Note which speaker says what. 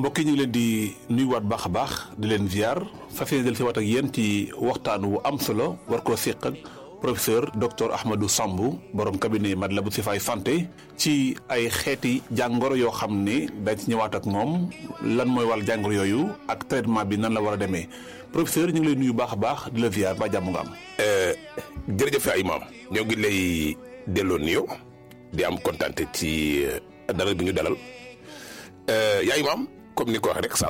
Speaker 1: mbokk yi ñu ngi leen di nuyuwaat baax a baax di leen ziar fas yéene del si waat ak yéen ci waxtaan wu am solo war koo séq ak professeur docteur Ahmadou Samb borom cabinet Matlaboul Chifaay santé ci ay xeeti jàngoro yoo xam ne dañ ci ñëwaat ak moom lan mooy wàll jàngoro yooyu ak traitement bi nan la war a demee professeur ñu ngi lay nuyu baax a baax di la ziar ba jàmm nga am.
Speaker 2: jërëjëf ay maam ñoo ngi lay delloo nuyoo di am kontaan ci dalal bi ñu dalal yaay maam comme ni ko waxee rek saa